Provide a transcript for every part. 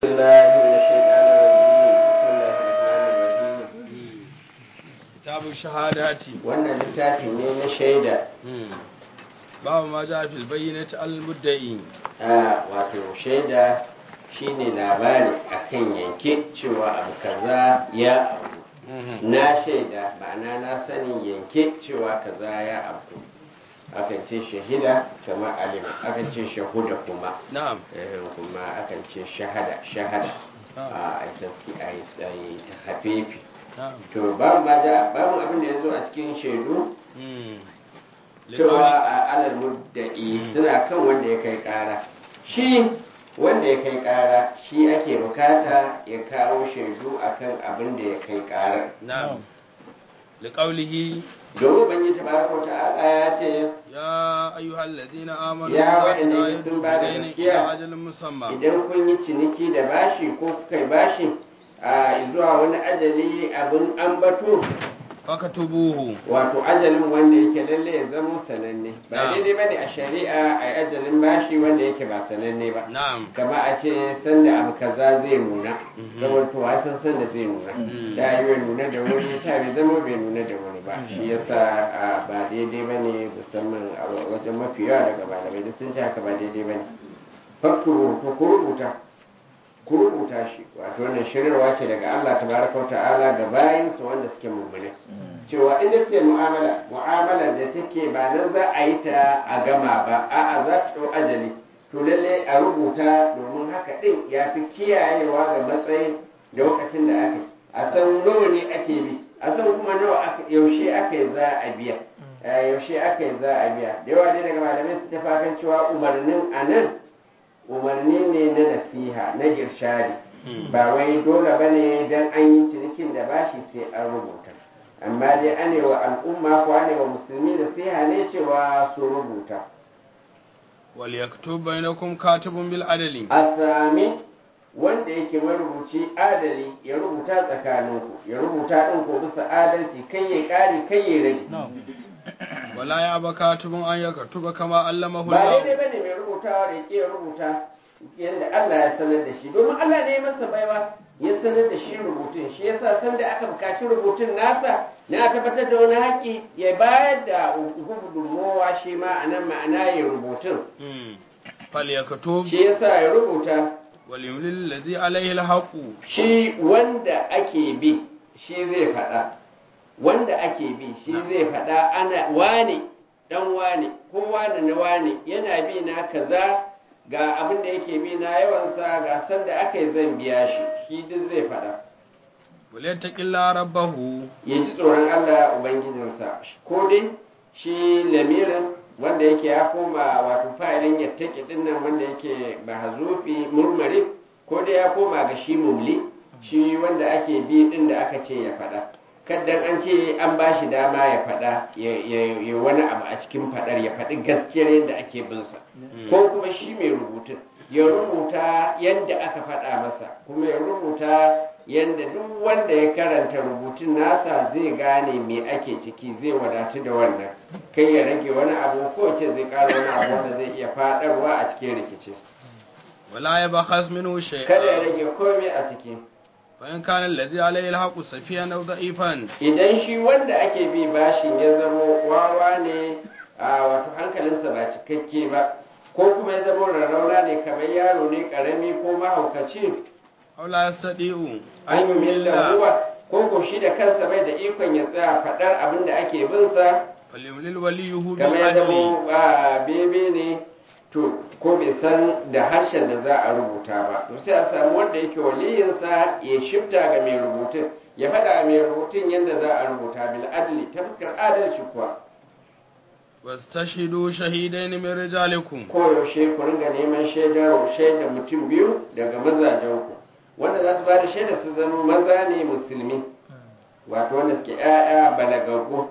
الله من الشيطان الرجيم بسم الله الرحمن الرحيم kitabun shahadati wannan littafi ne na shaida babu ma ja fil bayyinati al mudda'i a wato shaida shine labari akan yanke cewa abu kaza ya abu na shaida ma'ana na sanin yanke cewa kaza ya abu akan ce shahida kamar alim akan ce shahuda kuma na'am eh, kuma akan ce shahada shahada a taski a yi ta hafifi na'am to babu ma da babu abin da ya zo a cikin shaidu Mm. cewa Liqauli- a alal mudda'i suna kan wanda ya kai kara shi wanda ya kai kara shi ake bukata ya kawo shaidu akan abin da ya kai karar na'am liqaulihi domin ban yi tabaraka wa ta'ala ya ce ya ayyuhal ladina amanu Ya la waɗanda tudayidu sun ba da bidaynin gaskiya. ila ajalin musamma idan kun yi ciniki da bashi ko kuka yi bashi a zuwa wani ajali abin ambato fakatubuhu wato ajalin wanda yake lalle ya zama sananne ba Na'am. daidai bane a shari'a a yi ajalin bashi wanda yake ba sananne ba na'am kama a ce sanda abu kaza zai nuna Mhm. saboda to san sanda zai nuna Mhm. ta yi bai nuna da wuri ta bai zama bai nuna da wuri ba shi yasa a, ba daidai bane musamman a wajen mafi yawa daga malamai da sun ce haka ba daidai bane fakuru to ku rubuta ku rubuta shi wato wannan shiryarwa ce daga Allah tabaraka wa ta'ala ga bayinsa wanda suke mummune cewa inda suke mu'amala mu'amala da take ba nan za a yi ta a gama ba a'a za ta ɗau ajali to lalle a rubuta domin haka ɗin ya fi kiyayewa ga matsayin da lokacin da aka yi a san nawa ne ake bi a san kuma nawa aka yaushe aka yi za a biya Eh, yaushe aka yi za a biya da yawa dai daga malamai su tafa kan cewa umarnin a nan umarni ne na nasiha na girshari Mm. ba wai dole ba ne don an yi cinikin da bashi sai an rubuta amma dai ane wa al'umma ko ane wa musulmi nasiha ne cewa su rubuta wal yaktub bainakum katibun bil adli a sami wanda yake marubuci adali ya rubuta tsakaninku ya rubuta ɗin ko bisa adalci kai ya ƙari kai ya rage wala ya ba katibun an yaktuba kama allamahu ba Allah daidai ba ne mai rubutawa da ya rubuta yadda Allah ya sanar da shi domin Allah ne ya masa baiwa ya sanar da shi rubutun shi yasa san da aka bukaci rubutun nasa na tabbatar da wani haƙƙi ya bayar da gudunmowa shi ma a nan ma'ana ya rubutun Mm. fal yaktub shi yasa ya rubuta wal yumlil ladhi alayhi al haqu shi wanda ake bi shi zai faɗa wanda ake bi shi zai faɗa ana wane dan wane ko wane na wane yana bi na kaza ga abin da yake bi na yawansa ga san da aka yi zan biya shi shi duk zai faɗa wal yattaqilla rabbahu ya ji tsoron Allah ubangijinsa ko dai shi lamirin wanda yake ya koma wato fa'ilin ya take dinnan wanda yake bahazufi murmari ko dai ya koma ga shi mumli shi wanda ake bi din da aka ce ya faɗa kaddan an ce an ba shi dama ya faɗa ya ya- ya wani abu a cikin faɗar ya faɗi gaskiyar yadda ake bin sa ko kuma shi mai rubutun ya rubuta yadda aka faɗa masa kuma ya rubuta yadda duk wanda ya karanta rubutun nasa zai gane me ake ciki zai wadatu da wannan kai ya rage wani abu ko ce zai ƙara wani abu wanda zai iya faɗarwa a cikin rikici wala yabkhas minhu kada ya shay'a rage komai a ciki fa in kana alladhi alayhi al haqu safiyan aw da'ifan idan shi wanda ake bi bashin ya zamo wawa ne a wato hankalinsa ba cikakke ba ko kuma ya zamo rarrauna ne kamar yaro ne karami ko mahaukaci aw la yastadi'u an yi milla huwa ko ko shi da kansa bai da ikon ya tsaya faɗar abin da ake bin sa fal yumlil waliyuhu bil kamar ya adli zamo ba bebe ne to ko bai san da harshen da za a rubuta ba to sai a samu wanda yake waliyinsa ya shifta ga mai rubutun ya faɗa mai rubutun yadda za a rubuta bil adli ta fuskar adalci kuwa wastashidu shahidain min rijalikum koyaushe ku ringa neman shaidar shaidar mutum biyu daga mazajenku wanda za su ba da shaidar su zama maza ne musulmi wato wanda suke 'ya'ya balagaggu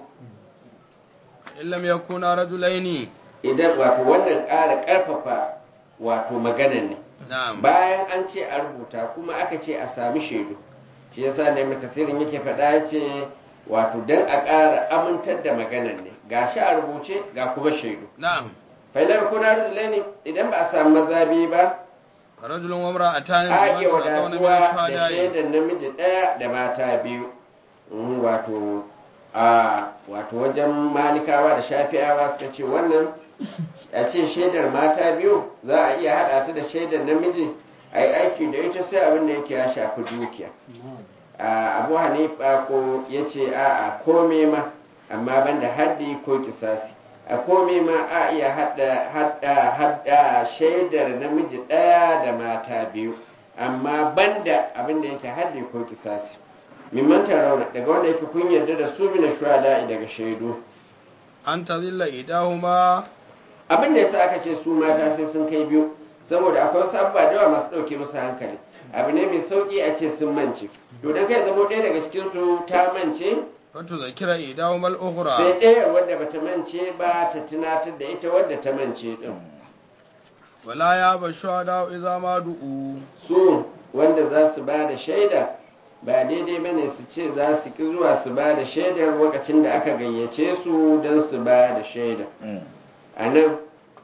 in lam yakuna rajulaini idan wato wannan ƙara ƙarfafa wato maganan ne na'am bayan an ce a rubuta kuma aka ce a sami shaidu shi yasa ne mai tasirin yake faɗa ya ce wato don a ƙara amintar da maganan ne ga shi a rubuce ga kuma shaidu na'am fa'ilar kuna rujulai ne idan ba a samu maza biyu ba farajulun wa imra'atan a iya mimman tardawna min wadatuwa da ash-shuhada'i shaidar namiji ɗaya da mata biyu Mm, wato a wato wajen malikawa da shafi'awa suka ce wannan a ce shaidar mata biyu za a iya haɗa ta da shaidar namiji a yi aiki da ita sai abin da yake ya shafi dukiya a abu hanifa ko ya ce a a kome ma amma banda haddi ko kisasi a kome ma a iya hada hada hada shaidar namiji ɗaya da mata biyu amma banda abin da yake haddi ko kisasi mimman tarauna daga wanda yake kun yarda da su mina shuhada daga shaidu an tazilla idahuma abin da yasa aka ce su mata sai sun kai biyu saboda akwai wasu abubuwa da yawa masu ɗauke musu hankali abu ne mai sauƙi a ce sun mance to dan kai zamo ɗaya daga cikin su ta mance fatu zakira idahuma al-ukhra sai ɗaya wadda bata mance ba ta tunatar da ita wadda ta mance din wala ya ba shuhada idza ma du'u su wanda za su ba da shaida ba daidai bane su ce za su ki zuwa su ba da shaidar lokacin da aka gayyace su don su ba da shaida a nan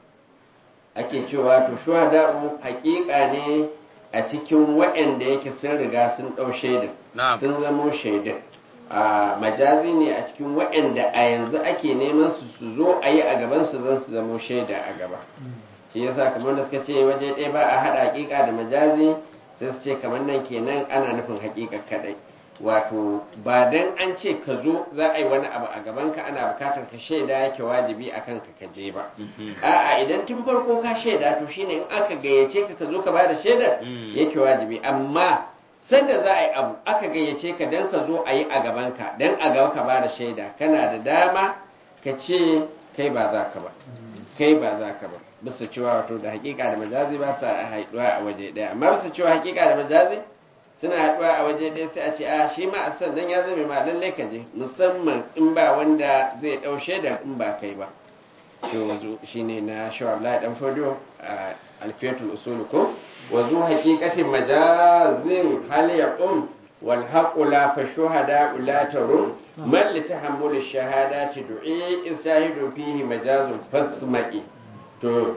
ake cewa to shuhada'u hakika ne a cikin waɗanda yake sun riga sun ɗau shaidar na'am sun zamo shaidar a majazi ne a cikin waɗanda a yanzu ake neman su su zo a yi a gaban su zan su zamo shaida a gaba shi yasa kamar da suka ce waje ɗaya ba a haɗa hakika da majazi sai su ce kamar nan kenan ana nufin hakika kaɗai wato ba dan an ce ka zo za a yi wani abu a gaban ka ana bukatar ka shaida yake wajibi a kanka ka je ba a'a idan tun farko ka shaida to shine in aka gayyace ka ka zo ka bada shaidar Mm. yake wajibi amma sanda za a yi abu aka gayyace ka dan ka zo a yi a gaban ka dan a gaba ka bada shaida kana da dama ka ce kai ba za ka ba kai ba za ka ba bisa cewa wato da hakika da majazi ba sa haɗuwa a waje ɗaya amma bisa cewa hakika da majazi suna haɗuwa a waje ɗaya sai a ce a shi ma a sannan ya zame ma lallai ka je musamman in ba wanda zai ɗau shaidar in ba kai ba to wazu shine na shawar la dan fodo a alfiyatul usul ko wazu haqiqatin majazin hal yaqum wal haqu la fa shuhada la tarum man li tahammul ash-shahadati du'i isahidu fihi majazun fasma'i to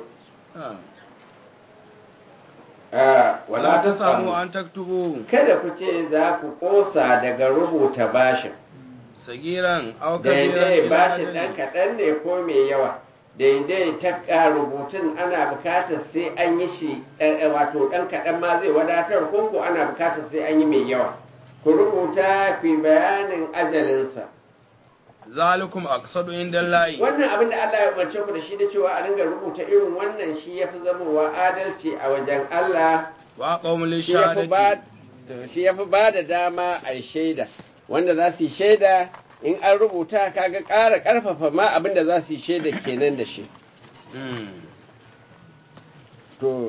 a wala ta samu an taktubu kada ku ce za ku kosa daga rubuta bashin sagiran aw kabiran daidai ila bashin ajalin. ɗan kaɗan ne ko mai yawa daidai ta ƙa rubutun ana bukatar sai an yi shi eh, eh, wato ɗan kaɗan ma zai wadatar ko ko ana bukatar sai an yi mai yawa ku rubuta ku yi bayanin ajalinsa zalikum aqsadu inda layi wannan abin da Allah ya umarce ku da shi da cewa a dinga rubuta irin wannan shi ya fi zamowa adalci a wajen Allah wa qawmul shi ya fi ba shahadati shi ya fi ba da dama a yi shaida wanda za su yi shaida in an rubuta kaga ƙara ƙarfafa ma abin da za su yi shaida kenan da shi Mm. to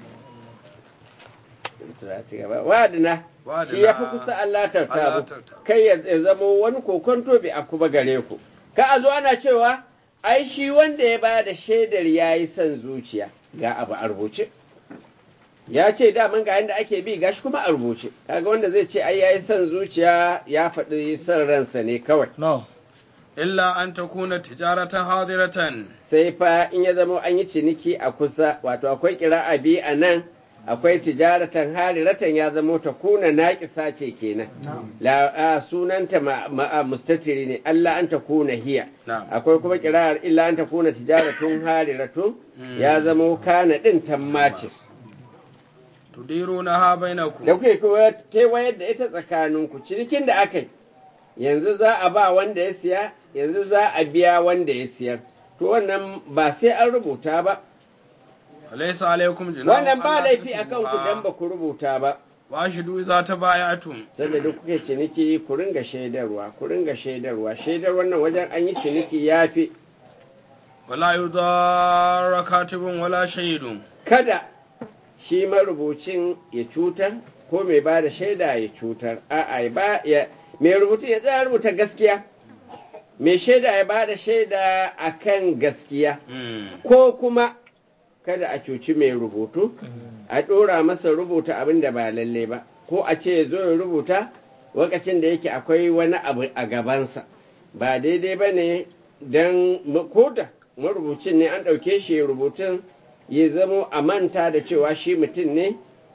wa'adina Wa'adina. shi ya fi kusa Allah Allah tartabu tartabu. kai ya ya zamo wani kokonto bai aku ba gare ku ka a zo ana cewa ai shi wanda ya ba da shaidar ya yi son zuciya ga abu a rubuce ya ce daman ga yadda ake bi gashi kuma a rubuce kaga wanda zai ce ai ya yi son zuciya ya faɗi son ransa ne kawai no illa an takuna tijaratan hadiratan sai fa in ya zama an yi ciniki a kusa wato akwai kira'a biyu a nan akwai tijaratan hariratan ya zama ta kuna naƙisa ce kenan la a, sunanta ma, ma, a, mustatiri ne Allah an ta kuna hiya na'am akwai kuma kira'ar illa an ta kuna tijaratun hariratun Mm. ya zama kana din tammace tudiruna ha bainakum da kuke kowa- kewayar da ita tsakaninku cinikin da aka yi yanzu za a ba wanda ya siya yanzu za a biya wanda ya siyar to wannan ba sai an rubuta ba alaysa alaykum junahun wannan ba alla laifi a taktubuha. kanku dan ba ku rubuta ba wa shidu idza tabayatum sanda duk kuke ciniki ku ringa shaidarwa ku ringa shaidarwa shaidar wannan wajen an yi ciniki yafi wala yudarra katibun wala shahidun kada shi marubucin ya cutar ko mai ba da shaida ya cutar a'a ya ba ya mai rubutu ya tsaya rubuta gaskiya mai shaida ya ba da shaida akan gaskiya Mm. ko kuma kada a cuci mai rubutu a ɗora masa rubuta abin da ba lalle ba ko a ce ya zo ya rubuta lokacin da yake akwai wani abu a gabansa ba daidai ba ne don koda marubucin ne an ɗauke shi rubutun ya zamo a manta da cewa shi mutum ne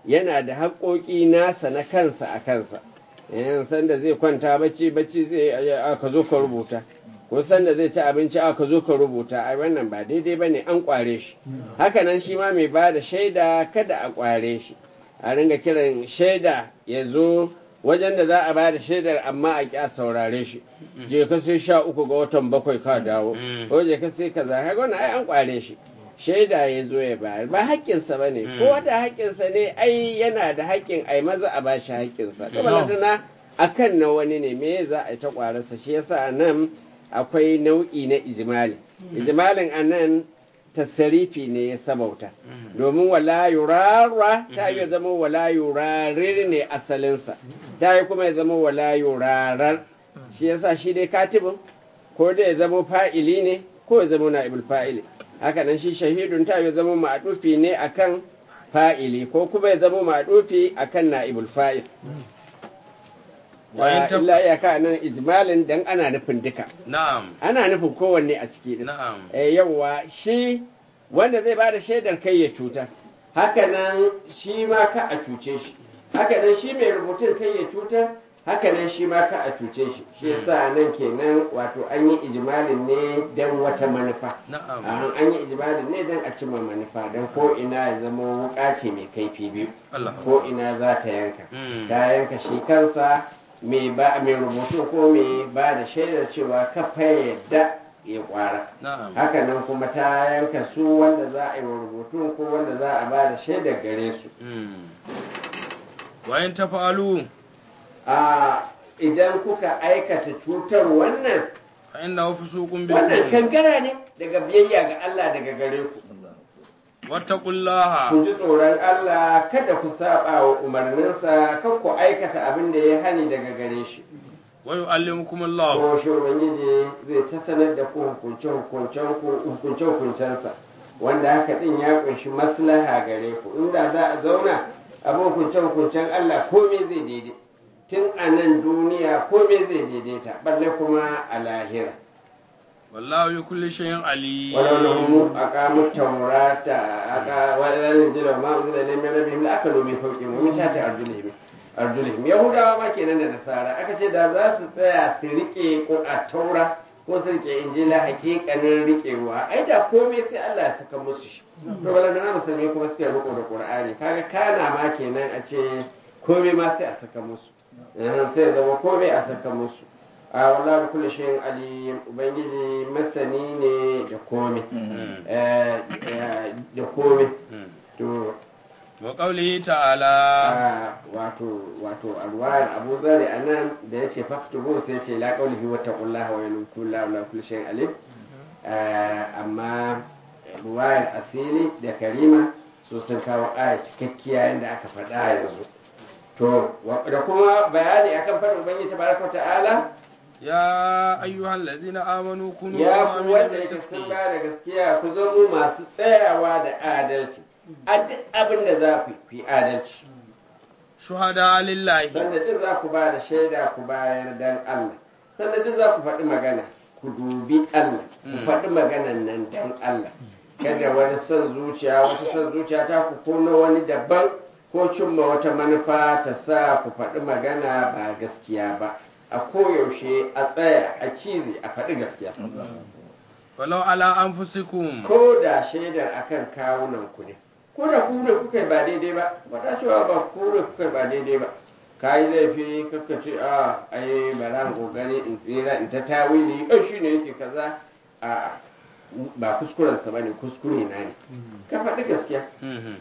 yana da haƙoƙi nasa na kansa a kansa yan sanda zai kwanta bacci bacci zai aka zo ka rubuta ko sanda zai ci abinci aka zo ka rubuta ai wannan ba daidai bane an kware shi hakanan shi ma mai ba da shaida kada a kware shi a ringa kiran shaida ya zo wajen da za a ba da shaidar amma a ƙya saurare shi je ka sai sha uku ga watan bakwai ka dawo ko je ka sai kaza kaga wannan ai an kware shi shaida ya zo ya bayar ba haƙƙinsa ba ne ko wata haƙƙinsa ne ai yana da haƙƙin ai maza a ba shi haƙƙinsa to balantana a kan na wani ne me za a yi ta ƙwararsa shi yasa a nan akwai nau'i na ijimali ijimalin a nan tasarifi ne ya sabauta domin wala yurara ta yi zama wala yurarir ne asalinsa ta yi kuma ya zama wala yurarar shi yasa shi dai katibin ko da ya zama fa'ili ne ko ya zama na'ibul fa'ili haka nan shi shahidun ta ya zama ma'adufi ne akan fa'ili ko kuma ya zama ma'adufi akan na'ibul fa'il wa illa ya ka nan ijmalin dan ana nufin duka na'am ana nufin kowanne a ciki din na'am eh yawa shi wanda zai bada shaidar kai ya cuta haka nan shi ma ka a cuce shi haka nan shi mai rubutun kai ya cuta haka nan shi ma ka a cuce shi shi yasa nan kenan wato an yi ijmalin ne dan wata manufa na'am an an yi ijmalin ne dan a cimma manufa dan ko ina ya zama wuka ce mai kaifi biyu Allah ko ina za ta yanka Mm. ta yanka shi kansa mai ba mai rubutu ko mai ba da shaidar cewa kafa yadda ya kwara na'am haka nan kuma ta yanka su wanda za a yi wa rubutu ko wanda za a ba da shaidar gare su Mm. wa in tafa'alu a idan kuka aikata cutar wannan fa inna fusuqun wannan bikum kangara ne daga biyayya ga Allah daga gare ku wattaqullaha ku ji tsoron Allah kada ku saba wa umarninsa kan ku aikata abin da ya hani daga gare shi wa yu'allimukumullahu ko shi ubangiji zai ta sanar da ku hukunce hukuncen ku hukunce hukuncensa wanda haka din ya kunshi maslaha gare ku inda za a zauna abin hukunce hukuncen Allah komai zai daidai tun a nan duniya komai zai daidaita balle kuma a lahira wallahu bi kulli shay'in alim ولو أقاموا التوراة والإنجيل وما أنزل إليهم من ربهم لأكلوا من فوقهم ومن تحت أرجلهم أرجلهم يهودا ما كان da nasara aka ce da za su tsaya su rike ko a taura ko su rike injila hakikanin rikewa ai da komai sai Allah ya saka musu shi to bala na musulmi kuma suke riko da Qur'ani kaga kana ma kenan a ce komai ma sai a saka musu eh, sai ya zama komai a saka musu a wallahi kullu shay'in alim ubangiji masani ne da komai Mm. eh, eh, da komai Mm. to wa qawlihi ta'ala a wato wato alwayar abu zari a nan da ya ce faktubu sai ce la qawlihi wa taqullaha wa yulku la la kulli shay'in alim Eh, amma ruwayar asili da karima su sun kawo aya cikakkiya yadda aka faɗa yanzu to wa- da kuma bayani akan faɗin ubangiji tabaraka wa ta'ala ya ayyuhal ladina amanu kunu ya ku mu'minina wanda bil yake qisti. sun ba da gaskiya ku zamo masu tsayawa da adalci a duk abin da za ku yi, ku yi adalci shuhada lillahi sanda duk za ku ba da shaida ku bayar dan Allah sanda duk za ku faɗi magana ku dubi Allah ku Mm. faɗi maganan nan dan Allah kada wani son zuciya wata son zuciya ta ku ko na wani daban ko cimma wata manufa ta sa ku faɗi magana ba gaskiya ba a koyaushe a tsaya a cize a faɗi gaskiya walau ala anfusikum ko da shaidar akan kawunan ku ne ko da ku ne kuka yi ba daidai ba wata cewa ba ku ne kuka yi ba daidai ba ka yi laifi kakka ce a ai bara in kokari in tsira in ta tawili ai shi ne yake kaza a ba kuskurensa ba ne kuskure na ne ka faɗi gaskiya Mhm.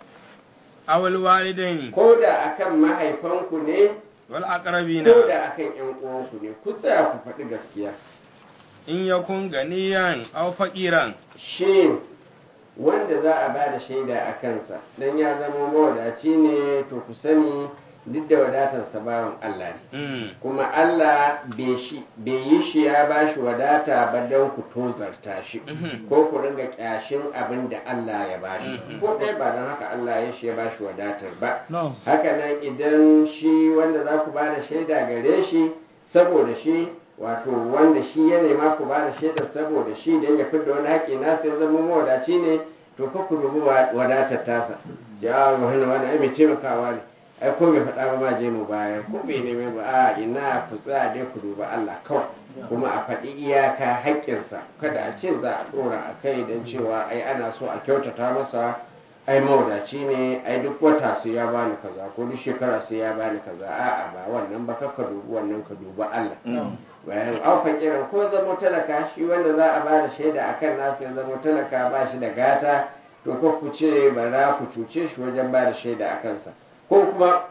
awal walidaini ko da akan mahaifanku ne wal aqrabina ko da akan yan uwanku ne ku tsaya ku faɗi gaskiya in yakun ganiyan aw faqiran shi wanda za a ba da shaida a kansa don ya zama mawadaci ne to ku sani duk da wadatarsa bawan Allah ne Mm. kuma Allah bai shi- bai yi shi ya ba shi wadata ba don ku tozarta shi Mhm. ko ku ringa kyashin abin da Allah ya ba shi Mhm. ko ɗaya ba don haka Allah ya shi ya ba shi wadatar ba no haka nan idan shi wanda za ku ba da shaida gare shi saboda shi wato wanda shi ya nema ku ba da shaidar saboda shi don ya fidda wani haƙƙi na sai zama mawadaci ne to ka ku dubi wadatar tasa ya wani wani ai mai taimakawa ne ai ko bai faɗa ba ma je mu baya ko bai neme ba a ina ku tsaya dai ku duba Allah kawai kuma a faɗi iyaka haƙƙinsa kada a ce za a ɗora a kai don cewa ai ana so a kyautata masa ai mawadaci ne ai duk wata su ya bani kaza ko duk shekara su ya bani kaza a'a ba wannan ba ka dubi wannan ka duba Allah bayan auka kiran ko zamo talaka shi wanda za a bada shaida akan nasu ya zamo talaka ba shi da gata to ko ku ce ba za ku cuce shi wajen bada shaida a kansa ko kuma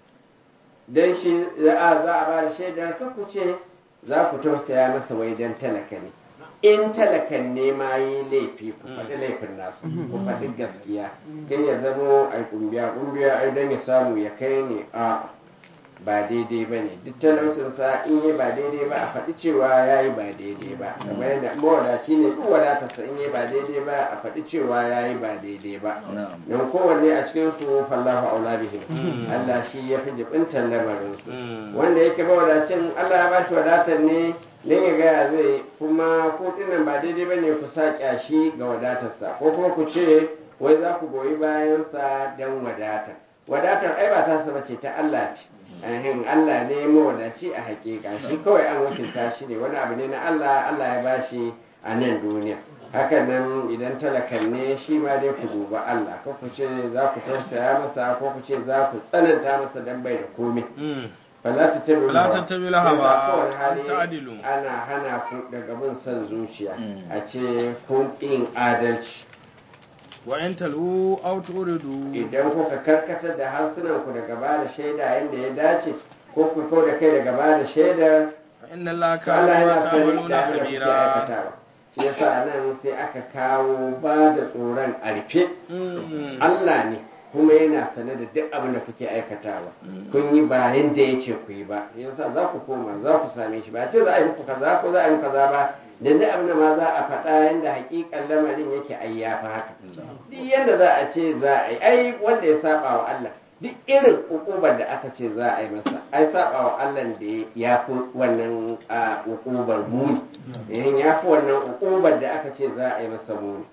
dan shi za a bada shaida ka ku ce za ku tausaya masa wai dan talaka ne in talakan ne ma yi laifi ku faɗi laifin nasu ku faɗi gaskiya kai ya zamo ai kumbiya kumbiya ai dan ya samu ya kai ne a ba daidai ba ne duk talaucinsa in yi ba daidai ba a faɗi cewa ya yi ba daidai ba kamar yadda mawadaci ne duk wadatarsa in yi ba daidai ba a faɗi cewa ya yi ba daidai ba don kowanne a cikin su fallahu aula bihim Allah shi ya fi jibintar lamarin su wanda yake mawadacin Allah ya bashi wadatar ne dan ya gaya zai kuma ko dinnan ba daidai ba ne ku sa shi ga wadatarsa ko kuma ku ce wai za ku goyi bayansa don wadatar wadatar ai ba ta saba ce ta Allah ce ahin Allah ne mawadaci a hakika shi kawai an wakilta shi ne wani abu ne na Allah Allah ya bashi a nan duniya hakan nan idan talakan ne shi ma dai ku duba Allah ko ku ce za ku tausaya masa ko ku ce za ku tsananta masa dan bai da komai fala tattabi Fala tattabi lahawa, kowane hali ta'dilu. ana hana ku daga bin son zuciya a ce kun yin adalci wa in talu aw turidu idan kuka karkatar da harsunan ku daga ba da shaida yadda ya dace ko ku kau da kai daga ba da shaidar fa inna allaha to Allah kana yana sani ta'maluna da abin da kuke khabira aikatawa shi yasa nan sai aka kawo ba da tsoron a rufe Mm. Allah ne kuma yana sane da duk abin da kuke aikatawa kun yi ba yadda ya ce ku yi ba yasa za ku koma za ku same shi ba ce za a yi muku kaza ko za a yi muku kaza ba da duk abin da ma za a faɗa yadda hakikan lamarin yake ai ya fi haka duk yadda za a ce za a yi ai wanda ya saba wa Allah duk irin ukubar da aka ce za a yi masa ai saba wa Allah da ya fi wannan a ukubar muni eh, ya fi wannan ukubar da aka ce za a yi masa muni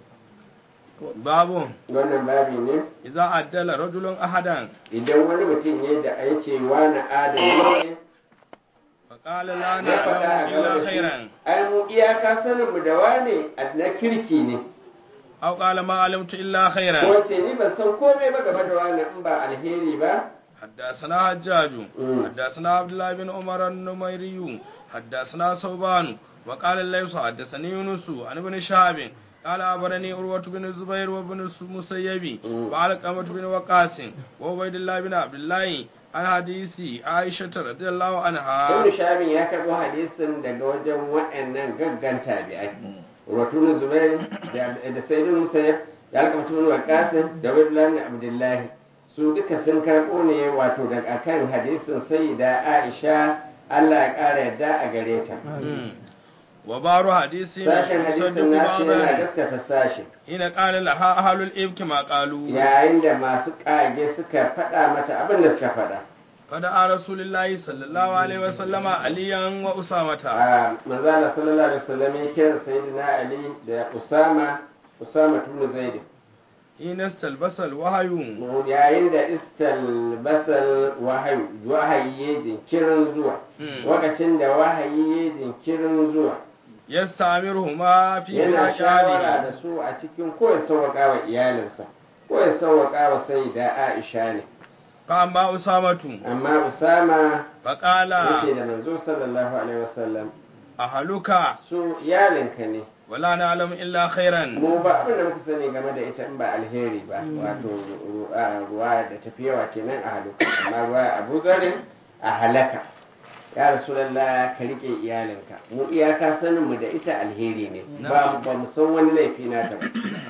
babu wannan babi ne idza addala rajulun ahadan idan wani mutum ne da ya ce wani adali ne fa qala la ya faɗa a na'lamu illa gaba da shi khairan ai mu iyaka sanin mu da wane na kirki ne aw qala ma alimtu illa khairan ko ce ni ban san komai ba game da wani in ba alheri ba حدثنا حجاج مم. حدثنا عبد الله بن عمر النميري حدثنا صوبان وقال الليث حدثني يونس عن ابن شهاب قال أخبرني عروة بن الزبير وابن المسيب مم. وعلقمة بن وقاص وعبيد الله بن عبد الله عن حديث عائشة رضي الله عنها Ibn Shahabin ya karɓo hadisin daga wajen waɗannan gaggan tabi'ai. Rotun Zubair da da Sayyidun Musayyab da Alƙamatu bin Waqasim da Abdullah bin Abdullahi su duka sun karɓo ne wato daga kan hadisin Sayyida Aisha Allah ya ƙara yadda a gare ta. مم. وبار حديث Sashen hadisin يصدق nasu yana بعضا gaskata sashen. حين قال لها أهل الإبك ما قالوا Yayin da masu ƙage suka faɗa mata abin da suka faɗa. فدعا رسول الله صلى الله عليه وسلم عليا وأسامة a manzala sallallahu alaihi wasallam ya kira sayyidina ali da usama usama tunu zaid حين استلبس الوحي yayin da istal basal wahayi wahayi ya jinkirin zuwa Mm. lokacin da wahayi ya jinkirin zuwa يستعمرهما في yana shawara مكانه da su a cikin ko ya sauwaka wa iyalinsa ko ya sauwaka wa sayyida aisha ne فأما أسامة amma usama فقال yake da manzo sallallahu alaihi wasallam أهلك su iyalinka ne ولا نعلم إلا خيرا mu ba abin da muka sani game da ita in ba alheri ba wato ru- a ruwa da tafiyawa kenan a halaka amma ruwa abu zarin a halaka ya rasulallah ka rike iyalinka mu iyaka sanin mu da ita alheri ne ba ba mu san wani laifi na ta ba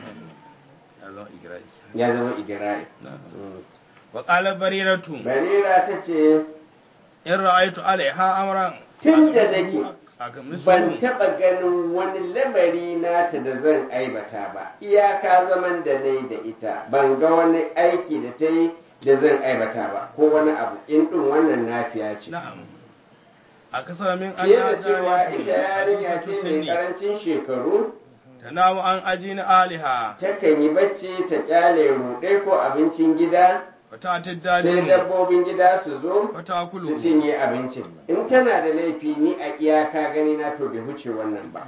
ya zama igira'i Mm. وقال بريرة barira ta ce إن رأيت عليها أمرا Tun da nake, أغمسه ban taɓa ganin wani lamari nata da zan aibata ba iyaka zaman da na yi da ita ban ga wani aiki da ta yi da zan aibata ba ko wani abu in ɗin wannan nafiya ce نعم أكثر من أن fiye da cewa ita جارية yarinya ce حديثة mai السن karancin shekaru tanamu an ajin aliha takan yi bacci ta kyale ruɗe ko abincin gida wata sai tiddadin dabbobin gida su zo wata su kulu cinye abincin in tana da laifi ni a iyaka gani na to bai huce wannan ba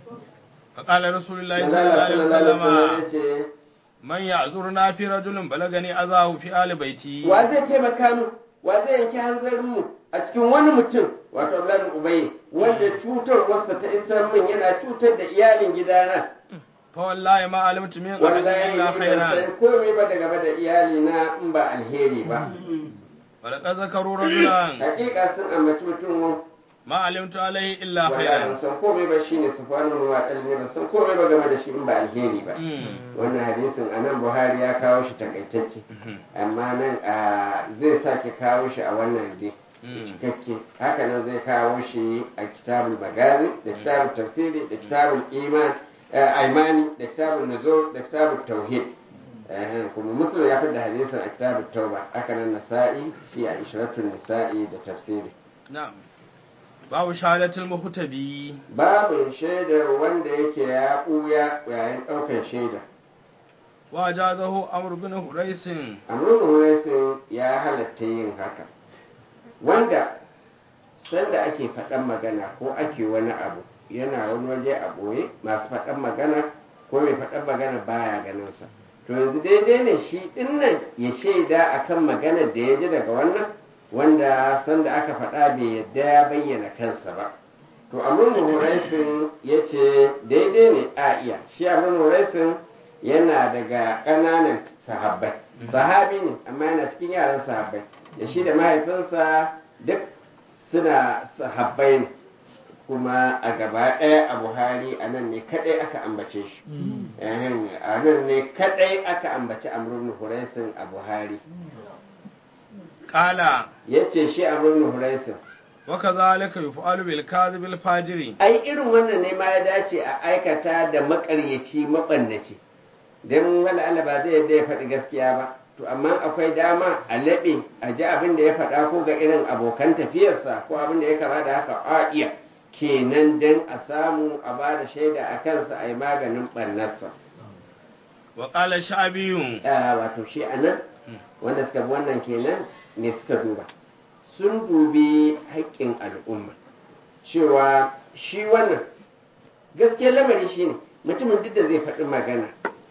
فقال رسول الله Manzo صلى الله Allah عليه sallallahu alaihi wasallam وسلم ya ce man ya'zurna fi rajulin balagani azahu fi ali baiti wa zai taimaka mu wa zai yanke hanzarin mu a cikin wani mutum wato Abdullahi Ubay wanda cutarwarsa ta isa min yana cutar da iyalin gidana fa wallahi ma alimtu min wallahi ahadin ni illa ban khairan san komai ba daga da iyali na in ba alheri ba wa laqad zakaru rajulan hakika sun ambaci mutum ma alimtu alaihi illa wallahi ban khairan san komai ba shine sufanu wa ne ban san komai ba game da shi in ba alheri ba Mm. wannan hadisin anan Buhari ya kawo shi takaitacce Mhm. amma nan a zai sake kawo shi a wannan dai Mm. cikakke haka nan zai kawo shi a kitabul magazi da kitabul tafsiri da kitabul iman eh, aimani da kitabul nuzul da kitabul tauhid Eh, kuma muslim ya da hadisin a kitabul tauba haka nan nasa'i shi a ishratun nisa'i da tafsiri na'am babu shahadatul muhtabi babu shaidar wanda yake ya ɓuya yayin ɗaukar shaida wa jazahu amr bin huraisin amrun huraisin ya halatta yin haka wanda sanda ake faɗan magana ko ake wani abu yana wani waje a ɓoye masu faɗan magana ko mai faɗan magana baya ganinsa to yanzu daidai ne shi ɗinnan ya shaida akan maganar da ya ji daga wannan wanda sanda aka faɗa bai yadda ya bayyana kansa ba to amrun huraisin ya ce daidai ne a iya shi amrun huraisin yana daga ƙananan sahabbai sahabi ne amma yana cikin yaran sahabbai da shi da mahaifinsa duk suna sahabbai ne kuma a gaba ɗaya a buhari a nan ne kaɗai aka ambace shi Ehem, a nan ne kaɗai aka ambaci amrun huraisin a buhari qala ya ce shi amrun huraisin wa kadhalika yuf'alu bil kadhibil fajiri ai irin wannan ne ma ya dace a aikata da makaryaci mabannaci don wala Allah ba zai yadda ya faɗi gaskiya ba to amma akwai dama a laɓe a ji abin da ya faɗa ko ga irin abokan tafiyarsa ko abin da ya kama da haka a iya kenan don a samu a ba da shaida a kansa a yi maganin ɓannarsa wa qala sha'biyun Ah, wato shi a nan wanda suka bi wannan kenan ne suka duba sun dubi haƙƙin al'umma cewa shi wannan gaskiyar lamari shine mutumin duk da zai faɗi magana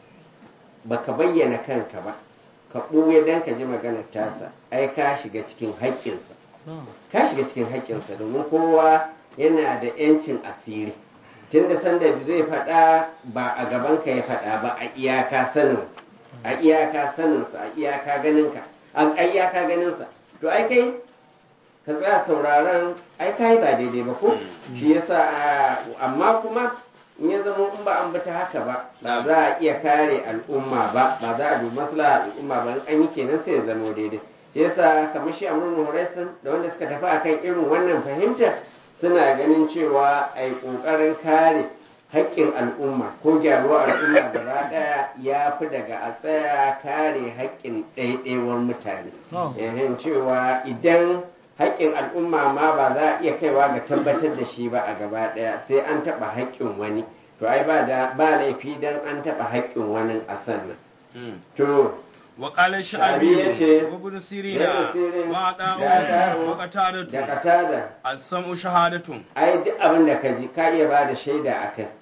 baka bayyana kanka ba ka ɓuya don ka ji maganar tasa ai ka shiga cikin haƙƙinsa ka shiga cikin haƙƙinsa domin kowa yana da 'yancin asiri tun da sanda zai faɗa ba a gaban ka ya faɗa ba a iyaka sanin a iyaka saninsa a iyaka ganinka a iyaka ganinsa to ai kai ka tsaya sauraron ai kai ba daidai ba ko shi yasa a- amma kuma in ya zama in ba an bi ta haka ba ba za a iya kare al'umma ba ba za a dubi maslaha al'umma ba in an yi kenan sai ya zama daidai shi yasa kamar shi amrun huraisun da wanda suka tafi akan irin wannan fahimta suna ganin cewa a yi ƙoƙarin kare haƙƙin al'umma ko gyaruwar al'umma gaba ɗaya ya fi daga a tsaya kare haƙƙin ɗaiɗaiwar mutane yahin cewa idan haƙƙin al'umma ma ba za a iya kaiwa ga tabbatar da shi ba a gaba ɗaya sai an taɓa haƙƙin wani to ai ba da ba laifi dan an taɓa haƙƙin wani a sannan to wa qala Sha'bi yace, sha'biyun wa ibn Ibn sirina Sirin, wa da da'u Da'u, wa da qatadatu katada as-sam'u shahadatun ai duk abin da ka ji ka iya ba da shaida a kai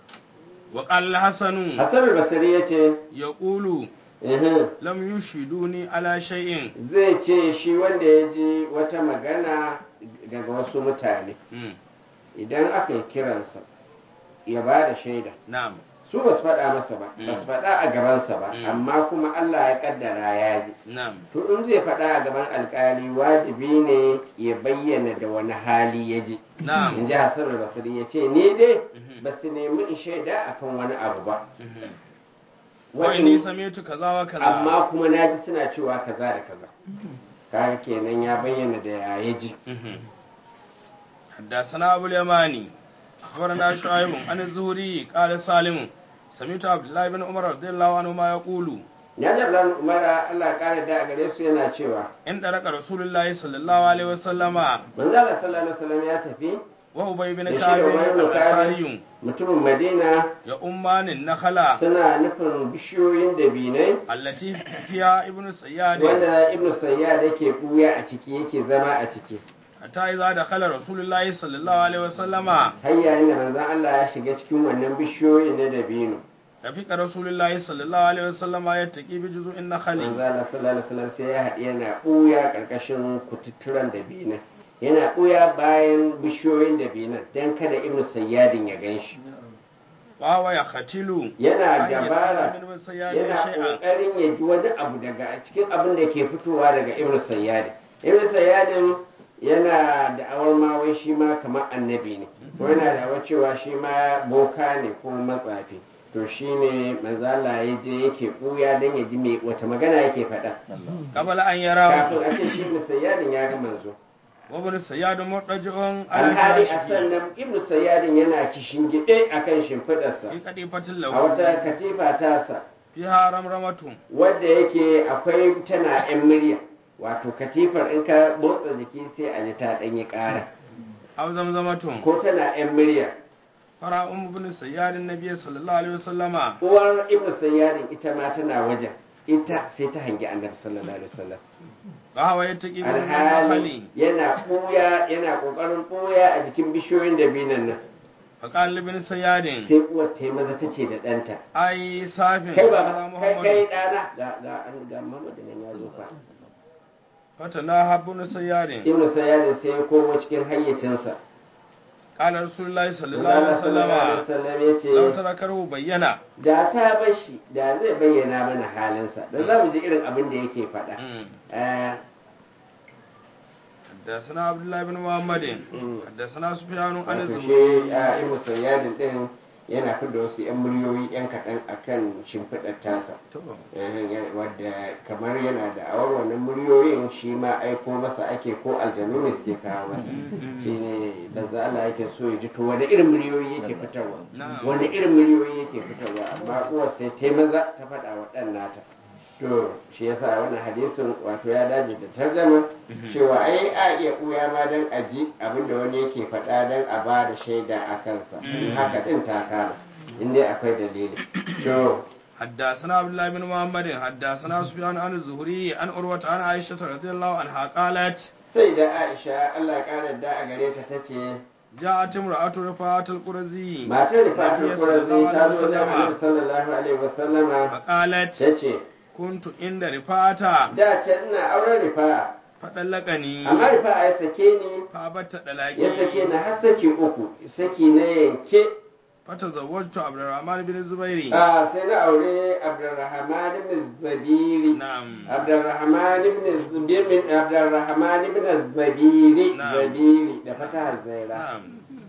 wa qala hasanu hassan basiri ya ce yaqulu "Ihim, lam yushiduni ala shay'in zai ce shi wanda ya ji wata magana daga wasu mutane Mm, idan aka yi kiransa ya ba da shaida na'am su ba su faɗa masa ba Mm. ba su faɗa a gabansa ba Mm. amma kuma Allah ya kaddara ya ji na'am to in zai faɗa a gaban alkali wajibi ne ya bayyana da wani hali ya ji in na'am ji Hassan basiri ya ce ni dai Mhm. ba su nemi in shaida akan wani abu ba Mhm. wa inni sami'tu kaza wa kaza amma kuma na ji suna cewa kaza da kaza kaga kenan ya bayyana da ya ya ji Mhm. حدثنا أبو اليماني أخبرنا شعيب عن الزهري قال سالم سمعت عبد الله بن عمر رضي الله عنهما يقول ya ji Abdullahi Umar Allah ya kare da a gare su yana cewa إن درك رسول الله صلى الله عليه وسلم manzo Allah sallallahu alaihi wasallam ya tafi wa ubay bin Da shi da ka'ab Ubay bin Ka'ab. al-ansari mutumin madina ya ummanin nakhala suna nufin bishiyoyin dabinai allati fiha ibnu sayyad wanda ibnu sayyad yake buya a ciki yake zama a ciki hatta idza dakhala rasulullahi sallallahu alaihi wasallama har yayin da manzon Allah ya shiga cikin wannan bishiyoyin na dabino rafika rasulullahi sallallahu alaihi wasallama yattaqi bi juzu'in nakhli manzon Allah sallallahu alaihi wasallam sai ya haɗi yana buya karkashin kututturan dabinan yana buya bayan bishiyoyin dabinan dan kada ibnu sayyadin ya ganshi wa wa ya khatilu yana an yasma dabara min ibn sayyad yana shay'an kokarin ya ji wani abu daga cikin abin da ke fitowa daga ibn sayyadin ibn sayyadin yana da'awar ma wai shi ma kamar annabi ne ko yana da'awar cewa shi ma boka ne ko matsafi to shi ne manzala ya je yake ɓuya don ya ji me wata magana yake faɗa qabla an yarahu kafin a ce shi ibn sayyadin ya ga manzo wa ibn sayyad murtaji'un ala alhali a firashihi sannan ibn sayyadin yana kishin gide akan shimfiɗarsa fi qadifatin a lahu wata katifa tasa fiha ramramatun wadda yake akwai tana yan murya wato katifar in ka motsa jiki sai a ji ta ɗanyi ƙara aw zamzamatun ko tana yan murya fara um ibn sayyad annabi sallallahu alaihi wasallama uwar ibnu sayyarin ita ma tana wajen ita sai ta hangi annabi sallallahu alaihi wasallam wa wa yattaqi bi alhali nakhli yana ɓuya yana ƙoƙarin ɓuya a jikin bishiyoyin da binan nan fa qala ibn sayyad sai uwar ta yi maza ta ce da ɗanta ai safin kai ala ba kai muhammad kai ɗana ga ga an ga Muhammadu nan ya zo fa fatana habun sayyad ibnu sayyarin sai ya komo cikin hayyacinsa qala rasulullahi sallallahu Allah alaihi sallallahu alaihi wasallama wasallam ya ce law tarakahu bayyana da ta bar shi da zai bayyana mana halinsa da za mu ji irin abin da yake faɗa Eh, حدثنا عبد الله بن محمد Mm. حدثنا سفيان عن wato الزهري shi a ibn sayyadin din yana fidda wasu yan muryoyi yan kaɗan akan shimfiɗar tasa to Eh, ya- wadda kamar yana da awar wannan muryoyin shi ma aiko masa ake ko aljanu ne suke kawo masa shi ne banza Allah yake so ya ji to wani irin muryoyi yake fitarwa Na'am. wani irin muryoyi yake fitarwa amma uwar sai ta maza ta faɗa wa ɗan nata to shi yasa wannan hadisin wato ya dace da tarjama cewa ai a iya ɓuya ma don a ji abinda wani yake faɗa don a ba da shaida a kansa in haka ɗin ta kama in dai akwai dalili to حدثنا عبد الله بن محمد حدثنا سفيان عن الزهري عن عروة عن عائشة رضي الله عنها قالت sai da aisha allah ya kara da a gare ta tace جاءت امرأة رفاعة القرزي matar da fatar النبي kuranzi صلى ta الله zo da عليه annabi وسلم sallallahu alaihi wasallama فقالت ta ce كنت عند رفاعة da can ina auren rifa'a فطلقني amma rifa'a ya sake ni فأبت ya sake طلاقي ni har saki uku saki na yanke فتزوجت عبد الرحمن بن الزبير a sai na aure abdurrahman ibn zabiri نعم abdurrahman ibn zabiri abdurrahman ibn zabiri Na'am. zabiri da fatahar zaira نعم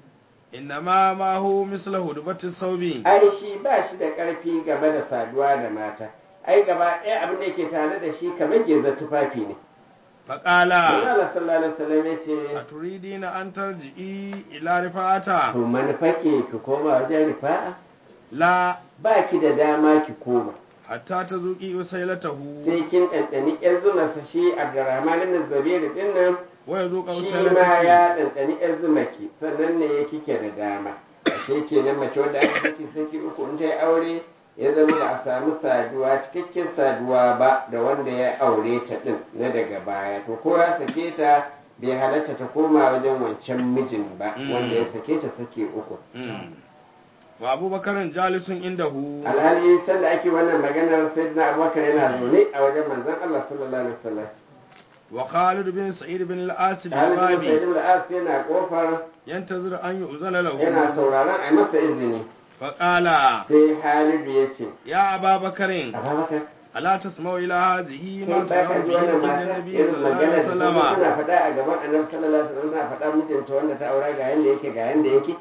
إنما ما هو مثل هدبة الثوب ai shi ba shi da ƙarfi game da saduwa da mata ai gaba ɗaya abin da yake tare da shi kamar geza tufafi ne فقال Allah sallallahu alaihi wasallam ya ce أتريدين أن ترجعي إلى رفاعة to manufake ki koma wajen rifa'a لا ba ki da dama ki koma hatta ta zuƙi usailatahu sai kin ɗanɗani ƴar zumarsa shi Abdurrahman ibn Zabir din nan wa ya zuƙa shi ma usailataki ya ɗanɗani ƴar zumarki sannan ne ya kike da dama ashe kenan mace wanda aka saki saki uku in ta yi aure ya zama ba a samu saduwa cikakken saduwa ba da wanda ya aure ta ɗin na daga baya to ko ya sake ta bai halatta ta koma wajen wancan mijin ba Mm. wanda ya sake ta sake uku Mm. wa abubakarin jalisun indahu alhali sanda ake wannan maganar sai na abubakar yana zaune a wajen manzon Allah sallallahu alaihi wasallam wa khalid bin sa'id bin al-as bin Halid bin Sa'id babi bin al-As yana kofar yantazir an yu'zana lahu yana sauraron a yi masa izini fa qala sai Halidu ya ce ya ababakarin Abubakar ala tasma'u ila hadhihi kai ma ba ka tadawu ji bihi wannan inda mata nabi irin sallallahu magana alaihi da wasallam kuma suna faɗa a gaban annabi sallallahu alaihi wasallam suna faɗa mijinta wanda ta aura ga yanda yake ga yanda yake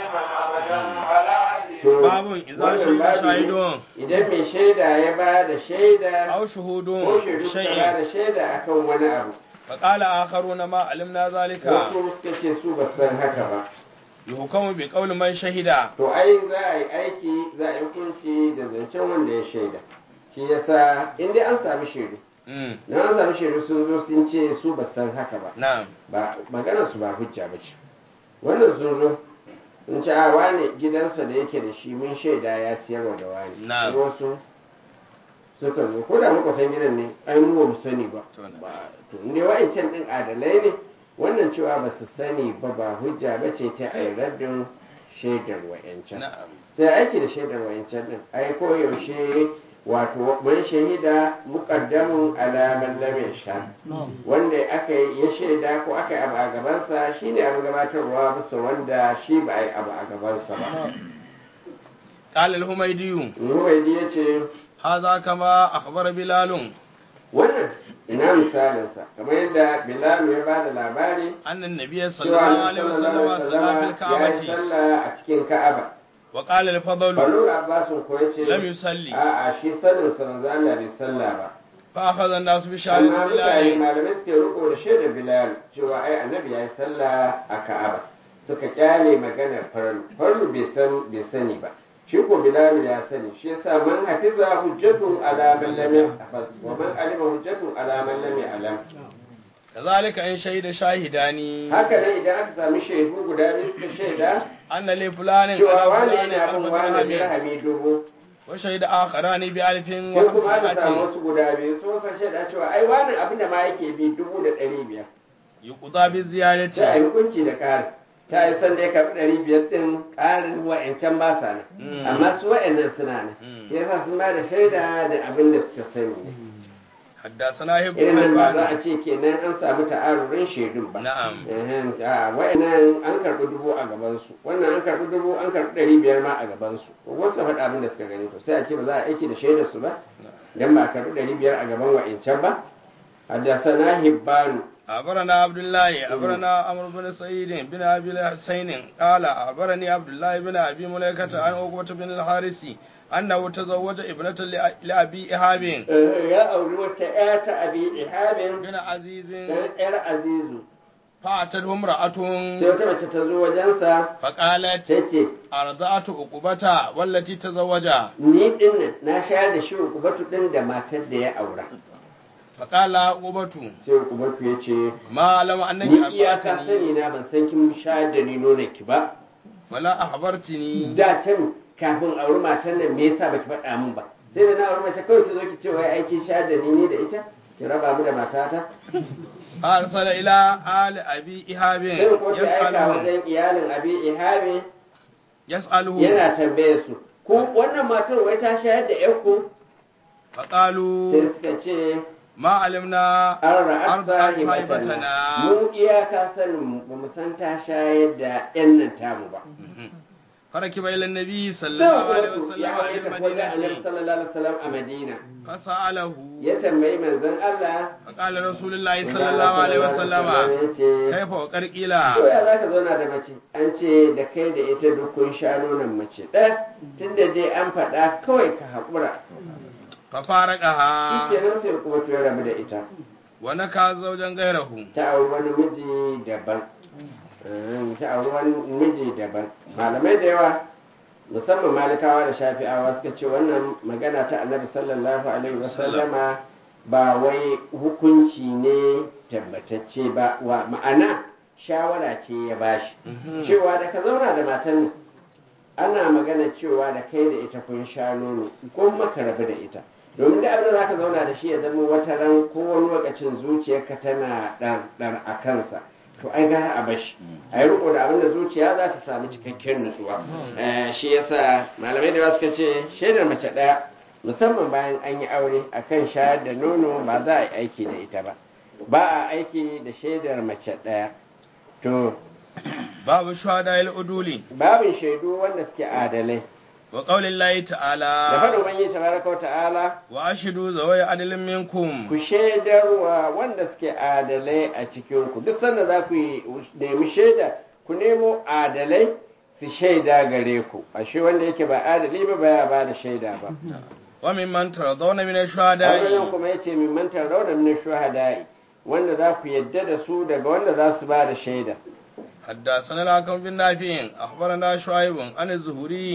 To, babun idza wannan shahida babi ne, shahidun idan mai shaida ya ba da shaida aw ko shuhudun shaidu suka ba shay'in da shaida akan wani abu fa qala akharuna ma alimna zalika wasu suka ce su ba su san haka ba yuhkamu bi qawli man shahida to ai za a yi aiki za a yi hukunci da zancen wanda ya shaida shi yasa in dai an sami shaidu mm na an sami shaidu sun zo sun ce su ba su san haka ba na'am ba maganar su ba hujja ba ce wannan sun zo in ci a wane gidansa da yake da shi mun shaida ya siyarwa da wani Na'am. Sai wasu suka zo ko da makwatan gidan ne ai mu ba mu sani ba To na. Ba- to ne wa'ancan din adalai ne wannan cewa ba su sani ba ba hujja ba ce ta ai raddin shaidar wa'ancan na'am sai aiki da shaidar wa'ancan din ai ko yaushe wato man shahida muqaddamun ala man lam yashhad wanda aka yi ya shaida ko aka yi abu a gabansa shine abin gabatarwa bisa wanda shi ba a yi abu a gabansa ba قال الهميدي Ruwaidi ya ce هذا كما أخبر بلال wannan ina misalinsa kamar yadda Bilal ya ba da labari أن النبي صلى cewa الله Annabi عليه sallallahu وسلم alaihi صلى في wasallam ya yi الكعبة sallah a cikin Ka'aba وقال الفضل Banu Abbas ko ya ce لم يصلي a'a shi sanin sa manzo Allah bai sallah ba فأخذ الناس بشهادة amma mutane بلال malamai suke riko da shaidar Bilal cewa ai annabi ya yi sallah a Ka'aba suka kyale maganar farlu farlu bai san bai sani ba shi ko Bilal ya sani shi yasa man hafiza hujjatun ala man lam yahfaz wa man alima hujjatun ala man lam ya'lam كذلك إن شهد شاهدان haka nan idan aka sami shaidu guda biyu suka shaida أن لفلان cewa على wani فلان yana bin ألف wani درهم dirhami dubu وشهد آخران بألف sai kuma aka samu وخمسمائة wasu guda biyu su suka shaida cewa ai wani abin da ma yake bi dubu da ɗari biyar يقضى sai a yi بالزيادة hukunci da ƙari ta yi san da ya karɓi ɗari biyar ɗin ƙarin wa'ancan ba sa nan Mm. amma su wa'annan suna nan Mm. yasa sun ba da shaida da abin da suka sani ne حدثنا هب irin nan ba za حبان a ce kenan an samu ta'arurin shaidun ba نعم Ehen, a wa'annan an karɓi dubu a gabansu wannan an karɓi dubu an karɓi ɗari biyar ma a gabansu wasu faɗa abin da suka gani to sai a ce ba za a aiki da shaidar su ba dan ba a karɓi ɗari biyar a gaban wa'ancan ba haddasana hibbanu أخبرنا عبد الله أخبرنا عمرو بن سعيد بن أبي الحسين قال أخبرني عبد الله بن أبي مليكة عن عقبة بن الحارث أنه تزوج ابنة لأ- لأبي إهاب Eh, ya auri wata ƴa ta abi ihabin بن عزيز dan ƴar azizu فأتته امرأة sai wata mace ta zo wajensa فقالت ta ce أرضعت عقبة والتي تزوج ni din nan na shayar da shi ukubatu din da matar da ya aura فقال عقبة sai ukubatu ya ce ما لم أنك ni iyaka أخبرتني sani na ban san kin shayar da ni nonon ki ba ولا أخبرتني da can kafin auri matar nan me yasa baki faɗa min ba sai da na auri mace kawai ki zo ki ce wai aiki shayar da ni ni da ita ki raba mu da matata أرسل إلى آل أبي إهاب sai ko ki aika يسألهم wajen iyalin abi ihabi يسألهم yana tambaye su ku wannan matar wai ta shayar da ƴarku فقالوا sai suka ce ما علمنا an ra'ar أرضعت sahibatana صاحبتنا mu iyaka sanin mu ba mu san ta shayar da ƴan nan tamu ba فركب إلى النبي صلى sai الله عليه wato وسلم ya عن haye tafi wajen annabi المدينة sallallahu alaihi wasallam a madina فسأله ya tambayi manzon Allah فقال رسول الله صلى الله عليه وسلم ya ce كيف وقر قيل to ya za ka zauna da mace an ce da kai da ita duk kun sha nonon mace ɗaya tunda dai an faɗa kawai ka haƙura shi ففارقها kenan sai kuma to ya rabu da ita ونكى زوجا غيره ta auri wani miji daban Mm, ta auri wani miji daban malamai da yawa musamman malikawa da shafi'awa suka ce wannan magana ta annabi sallallahu alaihi wasallama ba wai hukunci ne tabbatacce ba wa ma'ana shawara ce ya bashi cewa da ka zauna da matan nan ana magana cewa da kai da ita kun sha nono ko maka rabu da ita domin da abin da za ka zauna da shi ya zama wata ran ko wani lokacin zuciyarka tana ɗan a kansa to ai gara a bashi a yi riko da abin da zuciya za ta samu cikakken nutsuwa Eh, shi yasa malamai da yawa suka ce shaidar mace ɗaya musamman bayan an yi aure akan shayar da nono ba za a yi aiki da ita ba ba a aiki da shaidar mace ɗaya to باب الشهداء العدول babin shaidu wanda suke adalai وقول الله da تعالى faɗin ubangiji tabaraka wa ta'ala وأشهدوا ذوي عدل منكم ku shaidarwa wanda suke adalai a cikinku duk sanda za ku yi nemi shaida ku nemo adalai su shaida gare ku ashe wanda yake ba adali ba baya ba da shaida ba وممن ترضون من wannan الشهداء kuma yace min mantar rauda min shuhada'i wanda za ku yadda da su daga wanda za su ba da shaida حدثنا الحكم بن نافع أخبرنا شعيب عن الزهري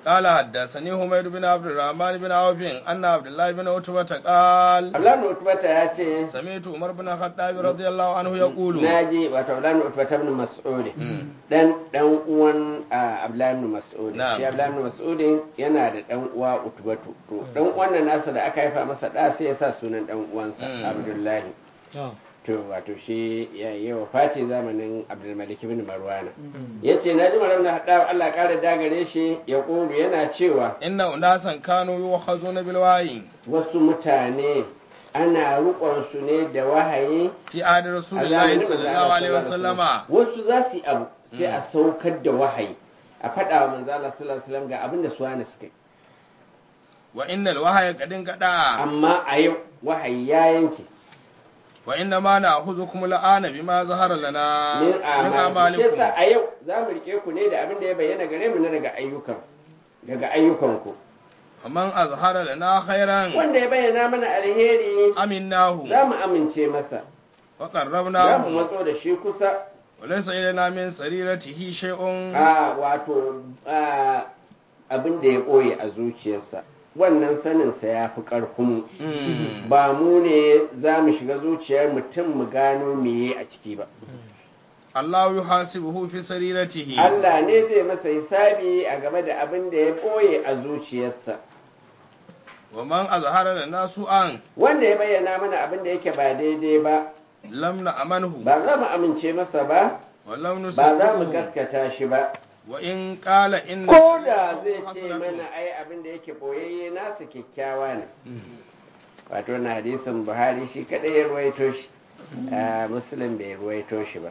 قال حدثني حميد بن عبد الرحمن بن عوف أن عبد الله بن عتبة قال Abdullahi Utbata ya ce سمعت عمر بن الخطاب رضي الله عنه يقول naji wato Abdullahi Utbata ibn Mas'ud dan dan uwan ah, Abdullahi ibn Mas'ud Na'am. shi Abdullahi ibn Mas'ud yana da dan uwa Utbatu to dan uwan nan nasa da aka haifa masa da sai ya sa sunan dan uwansa Mm. Abdullahi to wato shi ya yi wa fati zamanin Abdulmalik ibn Marwana yace naji Malam da hada Allah ya kare dagare shi ya kulu yana cewa إن أناسا كانوا يؤخذون بالوحي wasu mutane ana rukon su ne da wahayi في عهد رسول a الله zamanin صلى manzo الله Allah عليه sallallahu alaihi وسلم wasallam. wasu za su yi abu sai a saukar da wahayi a faɗa wa manzo Allah sallallahu alaihi wasallam ga abin da su hana suka yi وإن الوحي قد انقطع amma a yau wahayi ya yanke وإنما نأخذكم الآن بما ظهر لنا min من amali shi yasa أعمالكم a yau za mu rike ku ne da abin da ya bayyana gare mu na daga ayyukan daga ayyukanku فمن أظهر لنا خيرا wanda ya bayyana mana alheri أمناه za mu amince masa za mu وقربناه matso da shi kusa وليس إلينا من سريرته شيء a wato a, abin da ya ɓoye a zuciyarsa wannan saninsa ya fi ƙarfinmu مم. ba mu ne za mu shiga zuciyar mutum mu gano meye a ciki ba الله يحاسبه في سريرته Allah ne zai masa hisabi a game da abin da ya ɓoye a zuciyarsa ومن أظهر لنا سوءا wanda ya bayyana mana abin da yake ba daidai ba لم نأمنه ba za mu amince masa ba ولم ba za mu نصدقه gaskata shi ba وإن قال إن ko da zai ce حسنة. mana ai abin da yake boyayye nasa kyakkyawa ne wato na hadisin buhari shi kadai ya ruwaito shi a muslim bai ruwaito shi ba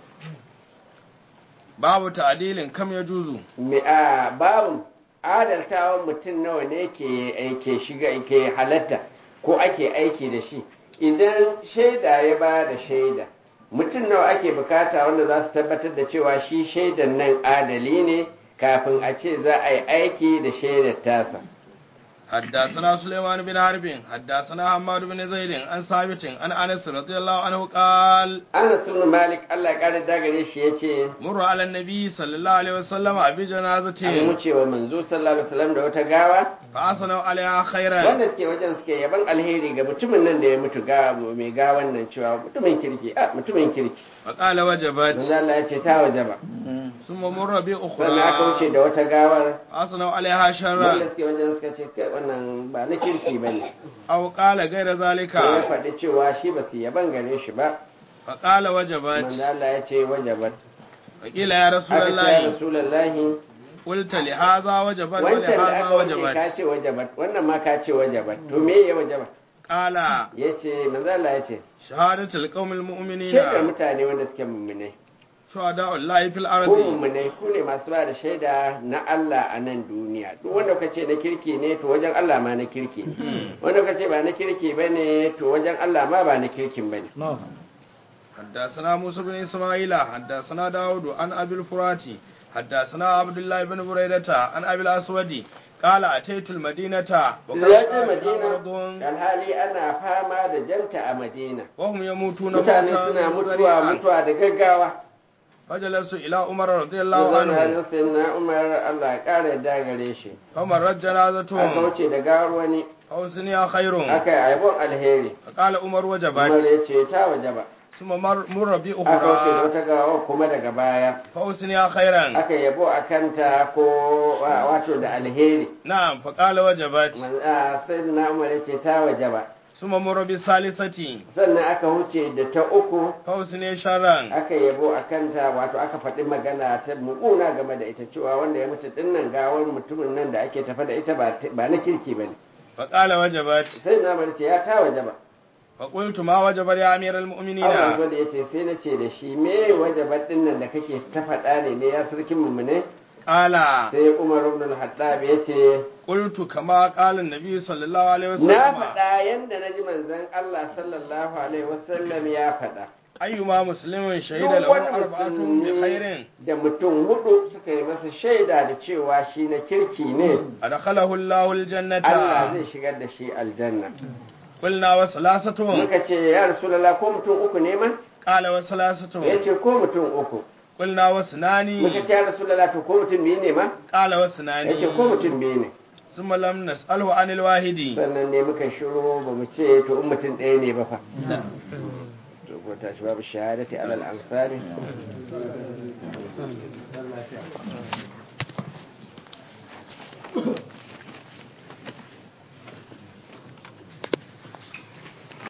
babu ta'dilin kam ya juzu Me- a babin adaltawan mutum nawa ne ke ke shiga ke halatta ko ake aiki da shi idan shaida ya ba da shaida mutum nawa ake bukata wanda za su tabbatar da cewa shi shaidan nan adali ne kafin a ce za a yi aiki da shaidar tasa حدثنا سليمان بن حرب حدثنا حماد بن زيد عن ثابت عن انس رضي الله عنه قال Anas ibn Malik Allah ya kare dagare shi yace مر على النبي صلى الله عليه وسلم an بجنازته wuce wa manzo sallallahu alaihi wasallam da wata gawa فأثنوا عليها خيرا wanda suke wajen suke yaban alheri ga mutumin nan da ya mutu ga mai gawan nan cewa mutumin kirki a mutumin kirki فقال وجبت manzo Allah ya ce ta wajaba ثم مر sannan aka wuce بأخرى da wata gawar فأثنوا عليها wanda شرا suke wajen suka ce kai wannan ba na kirki bane أو قال غير ذلك sai ya faɗi cewa shi ba su yaban gare shi ba فقال manzo وجبت Allah ya ce wajabat فقيل يا رسول aka ce ya الله rasulullahi قلت لهذا وجبت wancan da ولهذا aka wuce وجبت ka ce wajabat wannan ma ka ce wajabat to me ya wajabat قال yace manzo Allah ya ce شهادة القوم المؤمنين shaidar mutane wanda suke mummunai شهداء الله في ko الأرض mummunai ku ne masu ba da shaida na Allah a nan duniya duk wanda ka ce na kirki ne to wajen Allah ma na kirki ne wanda ka ce ba na kirki ba ne to wajen Allah ma ba na kirkin ba ne حدثنا موسى بن إسماعيل حدثنا داود عن أبي الفراتي حدثنا عبد الله بن بريدة عن أبي الأسود قال أتيت المدينة وقد ya je كان madina مرض alhali ana fama da janta a madina وهم يموتون mutane موتا suna mutuwa ذريعا. mutuwa da gaggawa فجلست إلى عمر رضي الله عنه Zan halin na umar Allah ya ƙara yadda gare shi فمرت aka جنازتهم wuce da gawar wani حوسني خير aka yi aibon alheri فقال عمر umar وجبت ya ce ta wajaba ثم مر مر aka wuce da بأخرى wata gawa kuma daga baya فحوسني خيرا aka yabo a kanta ko wa- wato da alheri نعم فقال وجبت Man- a, sai da na umar ya ce ta waje ba ثم مر بالثالثة sannan aka wuce da ta uku فحوسني شرا aka yabo a kanta wato aka faɗi magana ta mu'una game da ita cewa wanda ya mutu dinnan gawar mutumin nan da ake tafa da ita ba ba na kirki ba ne فقال وجبت sai na umar ce ya ta waje ba فقلت ما وجب يا أمير المؤمنين Allah gwada ya ce sai na ce da shi me waje ba dinnan da kake ta faɗa ne ne ya sarkin mu ne قال sai Umar ibn al-Hattab ya ce قلت كما قال النبي صلى الله عليه na وسلم faɗa yanda na ji manzon Allah sallallahu alaihi wasallam ya faɗa أيما مسلم شهد Duk له wani أربعة musulmi بخير da mutum hudu suka yi masa shaida da cewa shi na kirki ne أدخله الله الجنة Allah zai shigar da shi aljanna قلنا وثلاثة muka ce ya rasulullah ko mutum uku ne ma قال ya وثلاثة ce ko mutum uku qulna wasnani muka ce ya rasulullah to ko mutum biyu ne ma qala wasnani yace ko mutum biyu ne thumma lam nas'alhu anil wahidi sannan ne muka shiru ba mu ce to in mutum ɗaya ne ba fa to ko ta shi babu shahadati alal ansari Thank you.